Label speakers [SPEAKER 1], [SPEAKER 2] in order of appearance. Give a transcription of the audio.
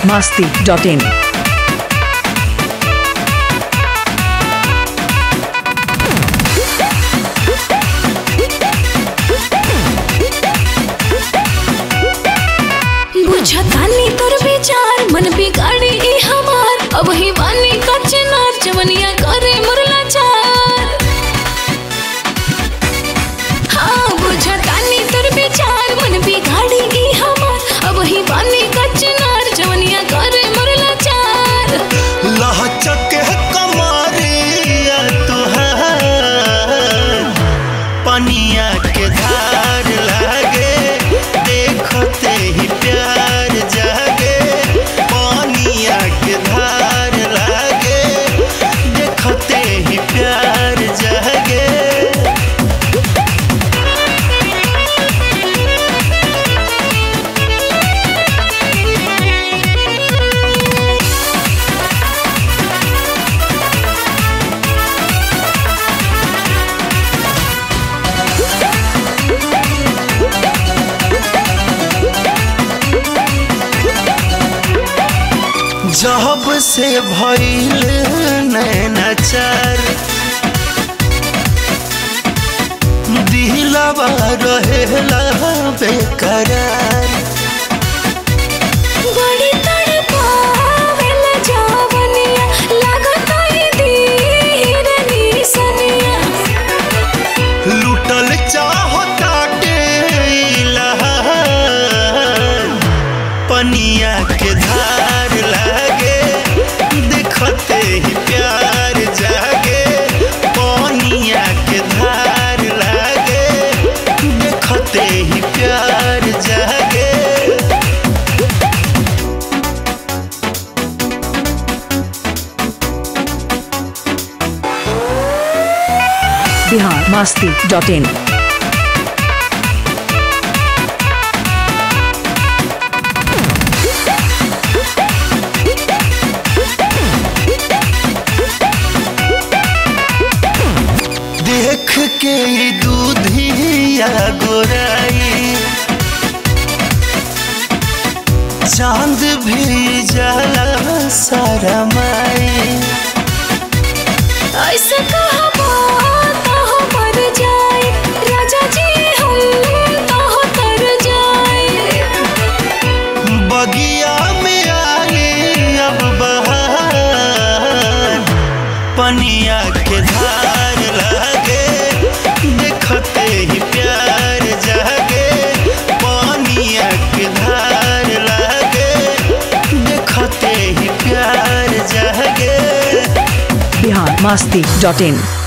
[SPEAKER 1] biharmasti.in
[SPEAKER 2] बुझतानी तोर विचार मन बिगाड़ी ई हमार अब ही बानी कच्चे नार जवनिया करे मुरला चार हाँ बुझतानी तोर विचार मन बिगाड़ी ई हमार अब ही बानी कच्चे नार जवनिया करे मुरला चार
[SPEAKER 3] लहचक कमरिया तुहार पनिया के धार लागे देखते ही प्यार जागे पनिया के धार लागे देखते ही प्यार जागे जब से भइल नैनाचार दिलवा रहेला बेकरार
[SPEAKER 2] बड़ी तड़पावेला जवनिया लागता ई धीर निसनिया
[SPEAKER 3] लुटल चाहता पनिया के धार लागे देखते ही प्यार जागे पनिया के धार लागे देखते ही प्यार जागे
[SPEAKER 1] biharmasti.in
[SPEAKER 3] देख के ई दूधिया गोराई चांद भी जला सारा माई
[SPEAKER 2] ऐसे कहा बात हो मर जाए राजा जी हम तो हो तर जाए
[SPEAKER 3] बगिया में आई अब बहार पनिया के धार लागे देखते ही प्यार जागे पनिया के धार लागे देखते ही प्यार जागे
[SPEAKER 1] biharmasti.in